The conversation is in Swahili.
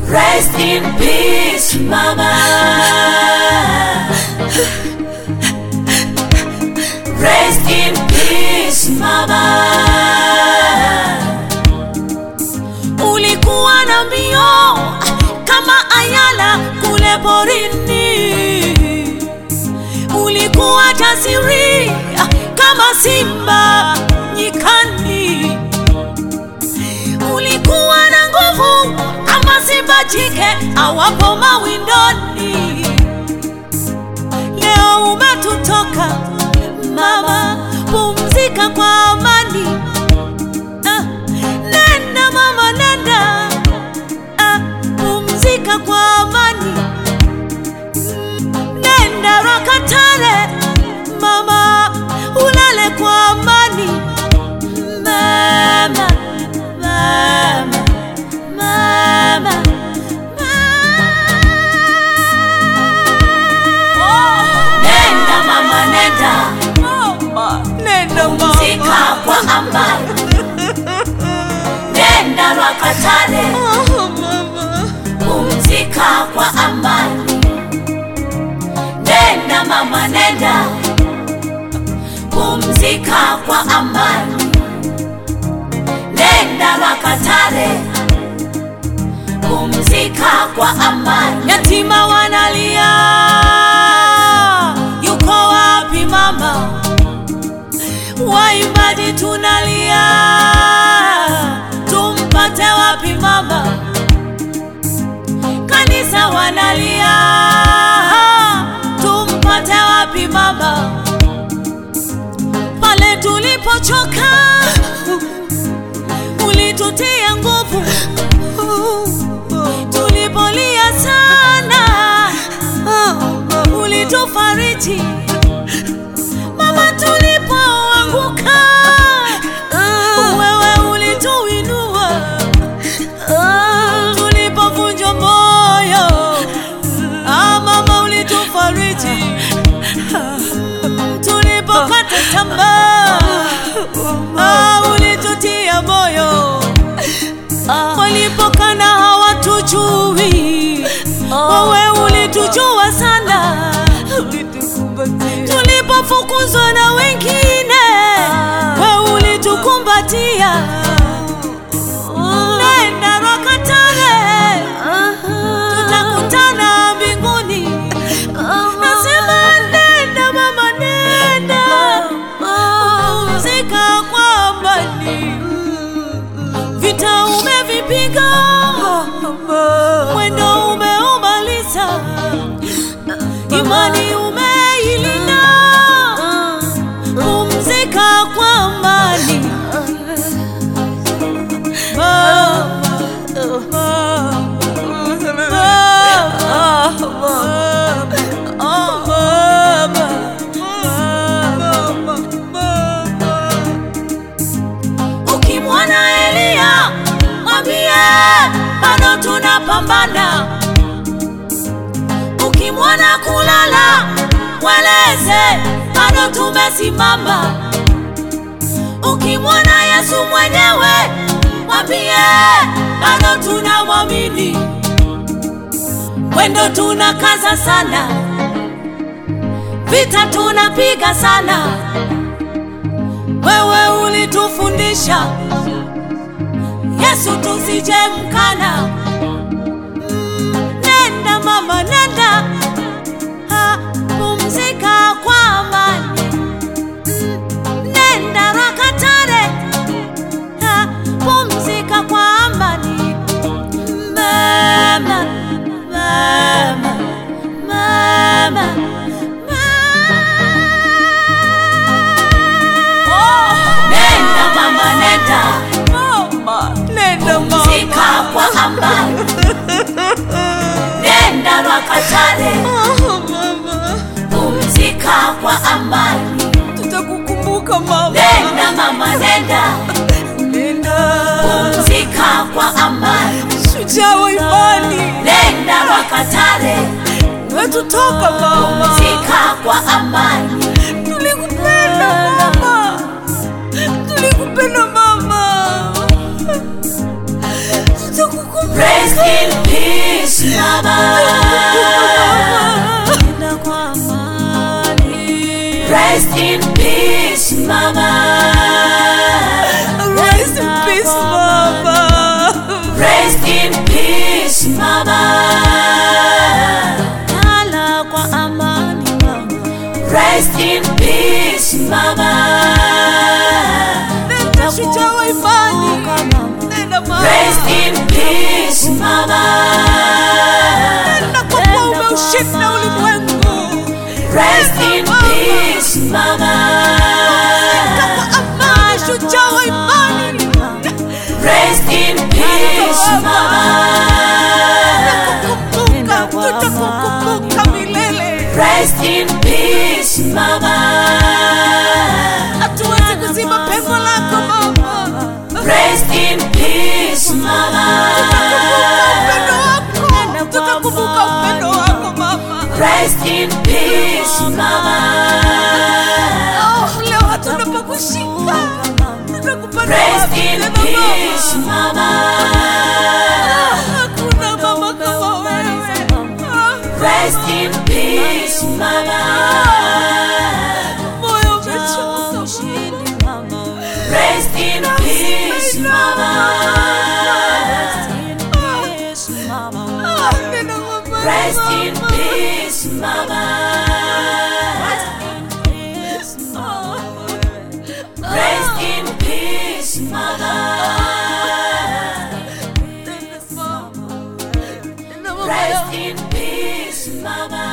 Rest in peace, mama. Rest in peace, mama. Ulikuwa na mbio kama ayala kule porini, ulikuwa jasiri kama simba nyikani, ulikuwa na nguvu kama simba jike awapo mawindoni. Leo umetutoka mama, pumzika kwa amani. Ah, nenda mama, nenda ah, pumzika kwa amani. Nenda Rakatare mama, ulale kwa amani. Mama, mama, mama, mama. Nenda mama, nenda Nenda pumzika kwa amani. Nenda Rakatare pumzika kwa amani. Nenda mama, nenda pumzika kwa amani. Nenda Makatare pumzika kwa amani. Yatima wanalia, yuko wapi mama? Waimbaji tunalia, tumpate wapi mama? Kanisa wanalia, tumpate wapi mama? Pale tulipochoka, ulitutia nguvu. Tulipolia sana, ulitufariji. Mama, tulipoanguka, wewe ulituinua. Tulipovunjwa moyo, ah, mama ulitufariji. Tulipokata tamaa, ah, ulitutia moyo. Walipokana hawatujui, wewe ulitujua sana. Tulipofukuzwa na wengine, wewe ulitukumbatia. Nenda Rakatare, tutakutana mbinguni. Nasema nenda mama, nenda pumzika kwa amani. Vita umevipiga, mwendo umeumaliza, imani umeilinda. Pumzika kwa amani. Mama, Ukimwona Elia mwambie bado tunapambana. Ukimwona kulala mweleze bado tumesimama. Ukimwona Yesu mwenyewe mwambie bado tunamwamini. Mwendo tunakaza sana, vita tunapiga sana. Wewe ulitufundisha Yesu tusije mkana. Mm, Nenda mama, nenda ha, pumzika kwa amani. Mm, Nenda Rakatare ha, pumzika kwa amani. Mama, mama, mama, Nenda mama, nenda Nenda pumzika kwa amani. Nenda Rakatare pumzika kwa amani. Tutakukumbuka mama. Nenda mama, nenda Nenda. pumzika kwa amani. Shujaa wa imani. Nenda Rakatare Wetutoka mama. pumzika kwa amani. Tulikupenda mama. Tulikupenda mama. Tutakukumbuka. Rest in peace. peace, mama. Nenda kwa amani. Rest in peace, mama. Rest in peace, mama. Rest in peace, mama. Lala kwa amani, mama. Rest in peace, mama. Nenda shujaa wa imani. Nenda mama. Rest in peace, mama. Nenda kwa kuwa umeushinda ulimwengu. Rest in peace, mama. Nenda kwa amani, shujaa wa imani. Rest in peace, mama. Tutakukumbuka, tutakukumbuka milele. Rest in peace, mama. Hatuwezi kuzima pengo lako mama. Rest in peace, mama. Tutakumbuka upendo wako mama. Rest in peace, mama. Oh, leo hatuna pa kushika. Tutakupata Rest wapi in tena peace, mama? mama. Hakuna mama kama wewe. Ah, Rest in peace, mama. moyo umechoka mama. Rest in peace, mama. Ah, nena mama, Rest in mama. peace, mama. Rest in peace, mama. Nena mama. Nena mama Rest yangu. in peace, mama.